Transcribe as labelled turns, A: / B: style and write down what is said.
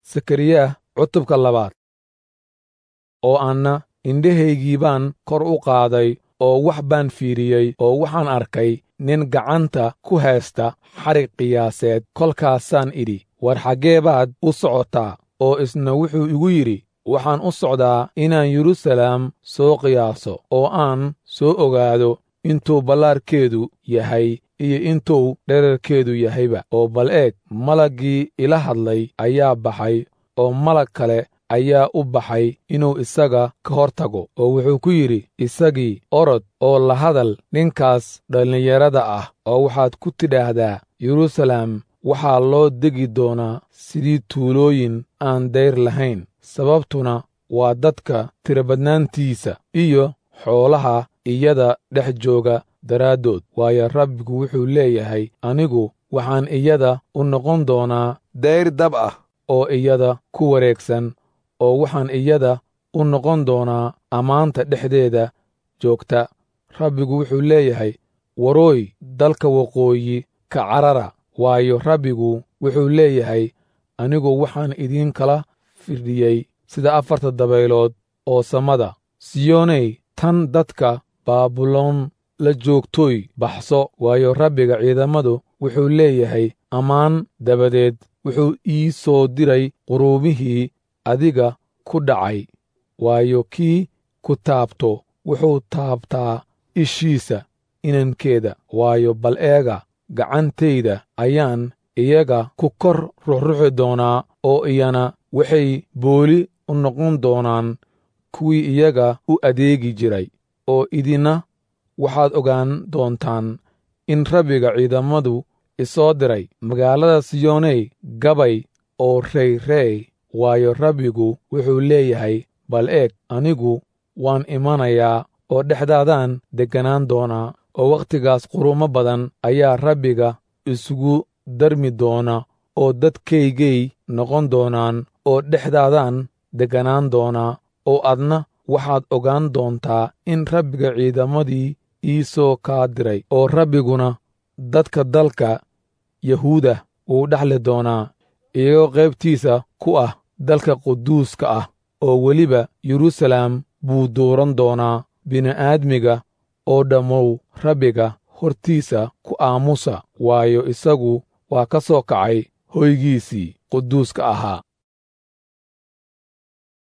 A: sakariya cutubka labaad oo anna indhahaygii baan kor u qaaday oo wax baan fiiriyey oo waxaan arkay nin gacanta ku haysta xadhig qiyaaseed kolkaasaan idhi war xaggee baad u socotaa oo isna wuxuu igu yidhi waxaan u socdaa inaan yeruusalaam soo qiyaaso oo aan soo ogaado intuu ballaarkeedu yahay iyo intuu dherarkeedu yahayba oo bal eeg malaggii ila hadlay ayaa baxay oo malag kale ayaa u baxay inuu isaga ka hor tago oo wuxuu ku yidhi isagii orod oo la hadal ninkaas dhallinyarada ah oo waxaad ku tidhaahdaa yeruusalaam waxaa loo degi doonaa sidii tuulooyin aan dayr lahayn sababtuna waa dadka tirabadnaantiisa iyo xoolaha iyada dhex jooga daraaddood waayo rabbigu wuxuu leeyahay anigu waxaan iyada u noqon doonaa dayr dab ah oo iyada ku wareegsan oo waxaan iyada u noqon doonaa ammaanta dhexdeeda joogta rabbigu wuxuu leeyahay warooy dalka waqooyi ka carara waayo rabbigu wuxuu leeyahay anigu waxaan idiin kala firdhiyey sida afarta dabaylood oo samada siyooney tan dadka baabuloon la joogtooy baxso waayo rabbiga ciidamadu wuxuu leeyahay ammaan dabadeed wuxuu ii soo diray quruumihii adiga ku dhacay waayo kii ku taabto wuxuu taabtaa ishiisa inankeeda waayo bal eega gacantayda ayaan iyaga ku kor ruxruxi doonaa oo iyana waxay booli u noqon doonaan kuwii iyaga u adeegi jiray oo idina waxaad ogaan doontaan in rabbiga ciidamadu isoo diray magaalada siyooney gabay oo reyrey waayo rabbigu wuxuu leeyahay bal eeg anigu waan imanayaa oo dhexdaadaan degganaan doonaa oo wakhtigaas qurumo badan ayaa rabbiga isugu darmi doona oo dadkaygay noqon doonaan oo dhexdaadaan degganaan doonaa oo adna waxaad ogaan doontaa in rabbiga ciidamadii ii soo kaa diray oo rabbiguna dadka dalka yahuuda wuu dhexli doonaa iyagoo qaybtiisa ku ah dalka quduuska ah oo weliba yeruusalaam buu dooran doonaa bini'aadmiga oo dhammow rabbiga hortiisa ku aamusa waayo isagu waa ka soo kacay hoygiisii quduuska ahaa